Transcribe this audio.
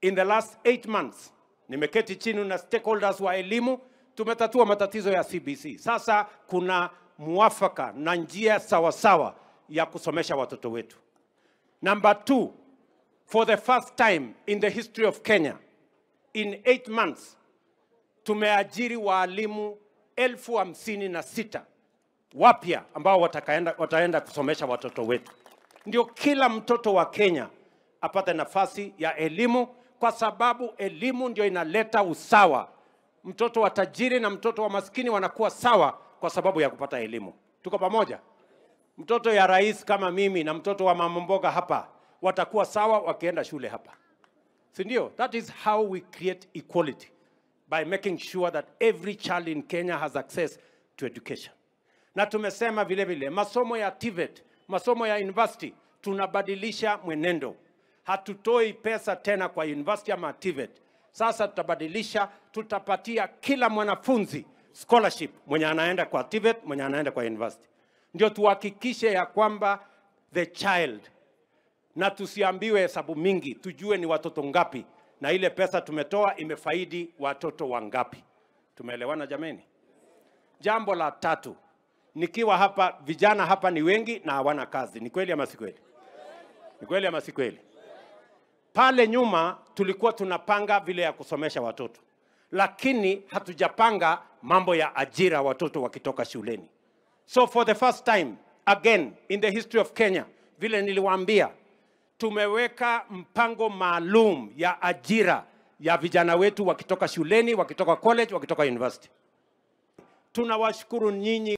in the last eight months nimeketi chini na stakeholders wa elimu, tumetatua matatizo ya CBC. Sasa kuna muafaka na njia sawasawa ya kusomesha watoto wetu. Number two, for the first time in the history of Kenya, in eight months tumeajiri waalimu elfu hamsini na sita wapya ambao watakaenda, wataenda kusomesha watoto wetu. Ndio kila mtoto wa Kenya apate nafasi ya elimu, kwa sababu elimu ndio inaleta usawa. Mtoto wa tajiri na mtoto wa maskini wanakuwa sawa kwa sababu ya kupata elimu. Tuko pamoja? Mtoto ya rais kama mimi na mtoto wa mama mboga hapa watakuwa sawa wakienda shule hapa, si ndio? That is how we create equality by making sure that every child in Kenya has access to education. Na tumesema vile vile masomo ya TVET, masomo ya university, tunabadilisha mwenendo. Hatutoi pesa tena kwa university ama TVET. Sasa tutabadilisha, tutapatia kila mwanafunzi scholarship mwenye anaenda kwa TVET, mwenye anaenda kwa university. Ndio tuhakikishe ya kwamba the child na tusiambiwe hesabu mingi, tujue ni watoto ngapi na ile pesa tumetoa imefaidi watoto wangapi. Tumeelewana jameni? Jambo la tatu, nikiwa hapa, vijana hapa ni wengi na hawana kazi. Ni kweli ama si kweli? Ni kweli ama si kweli? Pale nyuma tulikuwa tunapanga vile ya kusomesha watoto, lakini hatujapanga mambo ya ajira watoto wakitoka shuleni. So for the first time again in the history of Kenya, vile niliwaambia, tumeweka mpango maalum ya ajira ya vijana wetu wakitoka shuleni, wakitoka college, wakitoka university. Tunawashukuru nyinyi